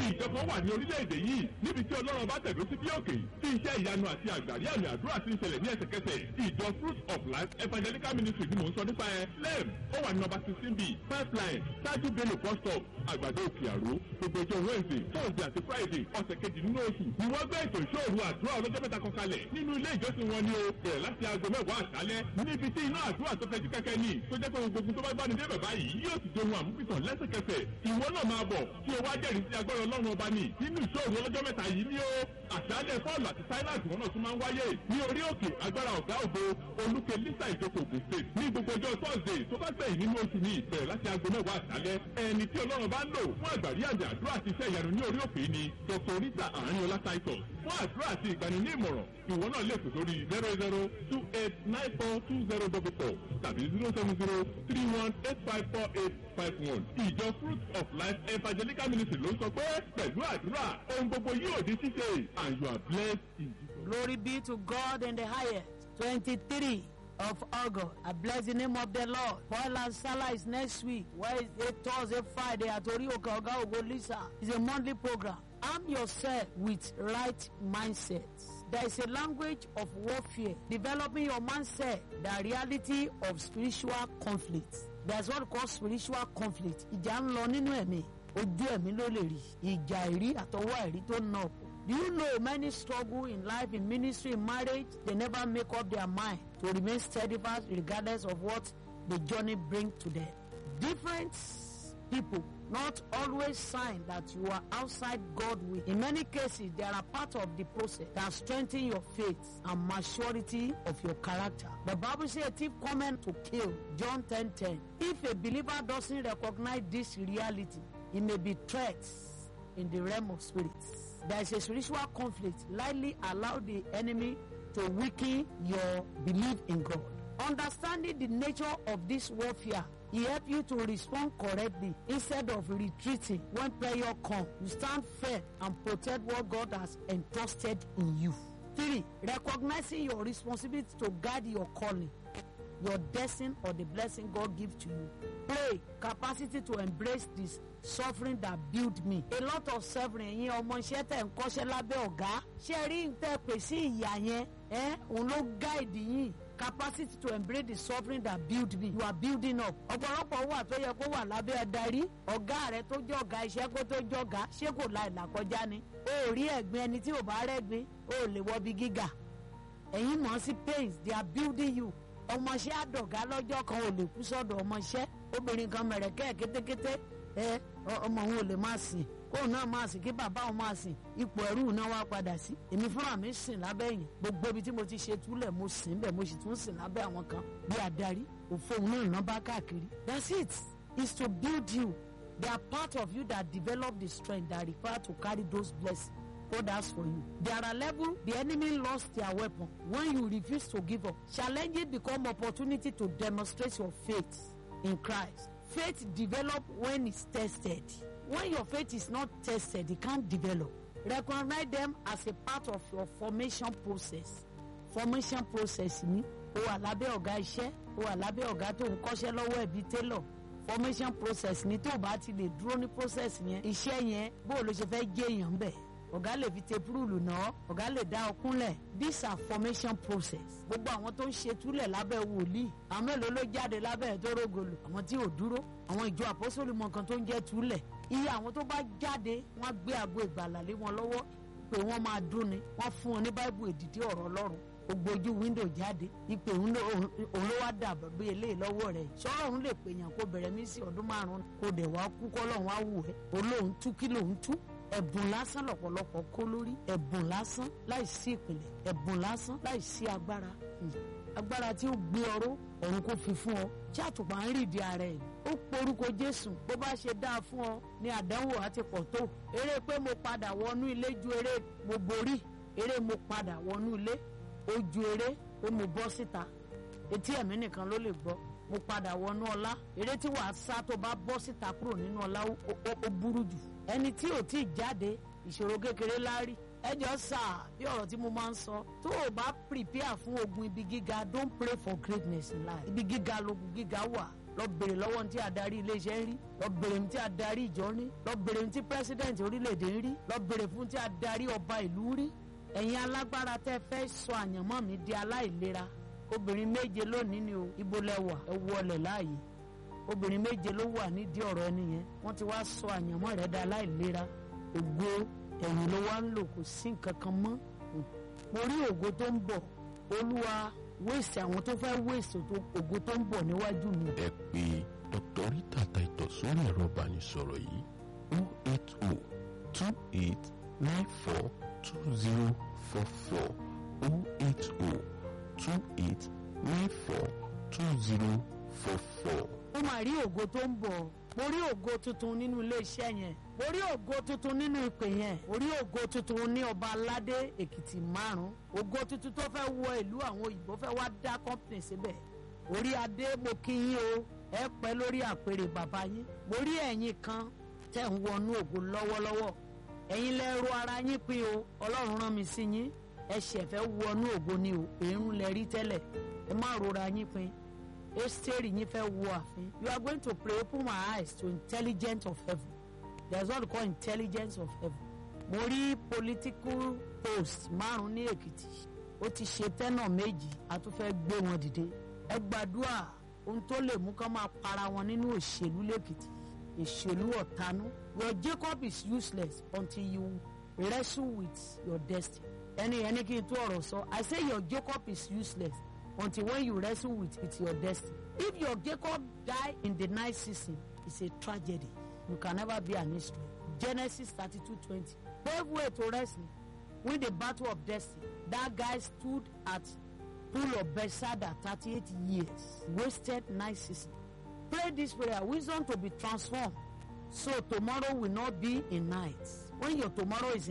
ìjọba wà ní orílẹ̀-èdè yìí níbi tí ọlọ́run bá tẹ̀dó sí bí òkè tí iṣẹ́ ìyanu àti àgbàrí àmì àdúrà ti ń ṣẹlẹ̀ ní ẹsẹ̀kẹsẹ̀ ìjọ fruit of life evangelical ministry ni mò ń sọ nípa ẹ lem ó wà ní nọ́mbà sixteen b pipeline ṣáájú bello bus stop àgbàdo òkè àró gbogbo ìjọ wednesday thursday àti friday ọ̀sẹ̀ kejì nínú oṣù ni wọ́n gbé ètò ìṣòro àdúrà ọlọ́jọ́ mẹ́ta kan kalẹ̀ nínú ilé ìjọsìn wọn ni o bẹ̀rẹ̀ láti aago mẹ́wàá àṣálẹ́ níbi tí iná àdúrà tó fẹ́ jí kẹ́kẹ́ ní tó jẹ́ pé gbogbo tó bá bá ní dé bàbá yìí yóò sì dohun àmúpìtàn lẹ́sẹ̀kẹsẹ̀ ìwọ náà máa bọ̀ tí o wá jẹ́rìí sí agbára ọlọ́run ọba ní nínú ìṣòro ọlọ́jọ́ mẹ́ta yìí ni ó àṣálẹ́ fọ́ọ̀lù àti sáíláàtì wọn náà tún máa ń wáyé ní orí òkè agbára ọ̀gá ògo olùkè lisa ìjókòó ògùn state ní gbogbo ọjọ́ thursday tó bá gbẹ̀yìn nínú oṣù ní ìbẹ̀rẹ̀ láti aago mẹ́wàá àṣálẹ́ ẹni tí ọlọ́run bá ń lò fún àgbàrí àmì àdúrà àti iṣẹ́ ìyanu ní orí òkè ni dr rita àárín titus fún àdúrà àti ìgbani ní ìmọ̀ràn ìwọ náà lè pè sórí zero zero two eight nine four two zero double four tàbí zero seven zero three one eight five four eight five one ìjọ fruit of life evangelical ministry ló ń sọ pé pẹ̀lú àdúrà ohun gbogbo yóò di ṣíṣe and you are blessed in jesus. Glory be to God in the highest. 23 of August. I bless the name of the Lord. Paul and Salah is next week. Wednesday, Thursday, Friday at Orioka Oga Ogo Lisa. It's a monthly program. Arm yourself with right mindsets. There is a language of warfare. Developing your mindset, the reality of spiritual conflict. There's what we call spiritual conflict. Ìjà ń lọ nínú ẹ̀mí. Ojú ẹ̀mí ló lè rí. Ìjà ìrí àtọwọ́ ẹ̀rí tó ń nà ọ̀pọ̀. Do you know many struggle in life, in ministry, in marriage? They never make up their mind to remain steadfast regardless of what the journey brings to them. Different people not always sign that you are outside God will. In many cases, they are a part of the process that strengthen your faith and maturity of your character. The Bible says a thief coming to kill. John 10 10. If a believer doesn't recognize this reality, it may be threats in the realm of spirits there is a spiritual conflict, likely allow the enemy to weaken your belief in God. Understanding the nature of this warfare, he help you to respond correctly instead of retreating when prayer comes. You stand firm and protect what God has entrusted in you. Three, recognizing your responsibility to guide your calling, your destiny, or the blessing God gives to you. Pray, capacity to embrace this suffering that build me. a lot of suffering yín ọmọ iṣẹ́ tẹ̀ ń kọ́ṣẹ́ lábẹ́ ọ̀gá ṣé rí n tẹ́ pè sí ìyá yẹn ẹ́ òun ló guide yín capacity to embrace the suffering that build me you are building up. ọ̀pọ̀lọpọ̀ wà tó yẹ kó wà lábẹ́ adarí ọ̀gá rẹ tó jẹ́ ọ̀gá iṣẹ́ kó tó jẹ́ ọ̀gá ṣé kò la ìlà kọjá ni. o ò rí ẹ̀gbin ẹni tí ò bá rẹ́gbin o ò lè wọ bí gíga. ẹ̀yin mọ̀ sí pains they are building you. ọmọọṣẹ́ àdọ̀gá lọ́jọ́ kan ò lè kú sọ́dọ̀ ọmọọṣẹ́ obìnrin kan mẹ̀rẹ̀kẹ́ kétékété ẹ ọmọ òun ò lè máa sìn kóun náà máa sìn kí bàbá òun máa sìn ipò ẹrú náà wá padà sí èmi fúnra mi sìn lábẹ́ yìí gbogbo ibi tí mo ti ṣe túlẹ̀ mo sìn bẹ́ẹ̀ mo sì tún sìn lábẹ́ àwọn kan bí adarí òfò òun náà ná bá káàkiri that's it is to build you they are part of you that develop the strength that require to carry those blessings God has for you. There are levels the enemy lost their weapon when you refuse to give up. Challenges become opportunity to demonstrate your faith in Christ. Faith develop when it's tested. When your faith is not tested, it can't develop. Recognize them as a part of your formation process. Formation process ni o wà lábẹ́ ọ̀gá iṣẹ́ o wà lábẹ́ ọ̀gá tó ń kọ́ṣẹ́ lọ́wọ́ ẹ̀bí tailor. Formation process ni tó o bá ti lè dúró ní process yẹn iṣẹ́ yẹn bó o ló ṣe fẹ́ jẹ́ èèyàn bẹ̀. Ọ̀gá lè fi tepurulu náà ọ̀gá lè dá ọkúnlẹ̀ these are formation process. Gbogbo àwọn tó ń ṣe túlẹ̀ lábẹ́ wòlíì àwọn mélòó ló jáde lábẹ́ ẹ̀ tó rógolò àwọn tí ò dúró àwọn ìjọ àpọ́sọ̀lù mọ nǹkan tó ń jẹ́ túlẹ̀ iye àwọn tó bá jáde wọ́n gbé àgbo ìgbàlà lé wọn lọ́wọ́ pé wọ́n máa dún ni wọ́n fún wọn ní báìbù èdìdí ọ̀rọ̀ ọlọ́run gbogbo ojú wíńdò jáde ìpè òun ló wá dà bí eléyìí lọ́wọ́ rẹ̀ sọ̀rọ̀ òun lè pè yàn kó bẹ̀rẹ̀ mí sí ọdún márùn-ún kó dẹ̀ wá kú kọ́ lọ́hún á wù ẹ́ olóhùn tú kí lòun tú ẹ̀bùn lásán lọ̀pọ̀lọpọ̀ kó lórí ẹ̀bùn lásán láì sí ìpìlẹ̀ ẹ̀bùn lásán láì sí agbára agbára tí ó gbé ọrọ̀ ọ̀run kò fi fún ọ tí àtùpà ń rìndí ara ẹ̀ ó porúkọ jésù bó bá ṣe dáa fún ọ ní àdánwò àti pọ̀ tó eré pé mo padà wọnú ilé ju eré mo borí eré mo padà wọnú ilé ó ju eré pé mo bọ́ síta etí ẹ̀mí nìkan ló lè gbọ́ mo padà wọnú ọlá eré tí wàá sá tó bá bọ́ síta kúrò nínú ọlá ó burú jù ẹni tí ò tí ì jáde ìṣòro kékeré láárí ẹjọ sà bí ọ̀rọ̀ tí mo máa ń sọ tó o bá prepare fún ogun ibi gíga don't pray for greatness in life ibi gíga lógun gíga wà lọ bèrè lọ́wọ́ tí adarí iléeṣẹ́ ń rí lọ bèrè tí adarí ìjọ ń rí lọ bèrè tí pírẹsidẹ̀ntì orílẹ̀-èdè ń rí lọ bèrè fún tí adarí ọba ìlú ń rí ẹ̀yin alágbára tẹ́ fẹ́ sọ àyànmọ́ mi di aláìlera obìnrin méje lónìí ni o ibo lẹwà ẹ wọlé láàyè obìnrin méje ló wà nídìí ọ̀rọ̀ ẹni yẹn wọ́n ti wá sọ àyànmọ́ rẹ̀ di aláìlera ògo ẹ̀yìn ló wá ń lò kò sí nǹkan kan mọ́ mo rí ògo tó ń bọ̀ olúwa wéèsì àwọn tó fẹ́ wéèsì ògo tó ń bọ̀ níwájú mi. ẹ pè dr rita taito sórí ẹ̀rọ ìbánisọ̀rọ̀ yìí o eight o two eight nine four two zero four four o eight o two eight nine four two zero four four. mo máa rí ògo tó ń bọ̀ mo rí ògo tuntun nínú iléeṣẹ́ yẹn mo rí ògo tuntun nínú ìpè yẹn mo rí ògo tuntun ní ọba aládé èkìtì márùn ògo tuntun tó fẹ́ wọ ìlú àwọn òyìnbó fẹ́ wá dá company síbẹ̀ orí adé mo kí yín o ẹ pẹ́ lórí àpèrè bàbá yín mo rí ẹ̀yin kan tẹ̀ ń wọnú ògo lọ́wọ́lọ́wọ́ ẹ̀yin lẹ ro ara yín pin o ọlọ́run rán mi sí yín ẹ ṣẹ̀fẹ̀ wọnú ògo ni o èrún lẹ rí tẹ́lẹ̀ ẹ má rora yín pin esteri yín fẹ́ wo àfin you are going to pray open my eyes to intelligence of heaven there is what we call intelligence of heaven mo rí political post márùn ní èkìtì ó ti ṣe tẹ́nà méjì a tún fẹ́ gbé wọn dìde ẹ gbàdúrà ohun tó lè mú kán máa para wọn nínú òṣèlú lẹ́kìtì ìṣèlú ọ̀tanú your jacob is useless until you wrestle with your destiny ẹni ẹni kí n tó ọ̀rọ̀ sọ i say your jacob is useless until when you wrestle with, with your destiny. If your Jacob die in the night season, it's a tragedy. You can never be an Israel. Genesis 32 20. Pave way to wrestling. Win the battle of destiny. That guy stood at pool of Bethesda 38 years. Wasted night season. Pray this prayer. Wisdom to be transformed. So tomorrow will not be a night. When your tomorrow is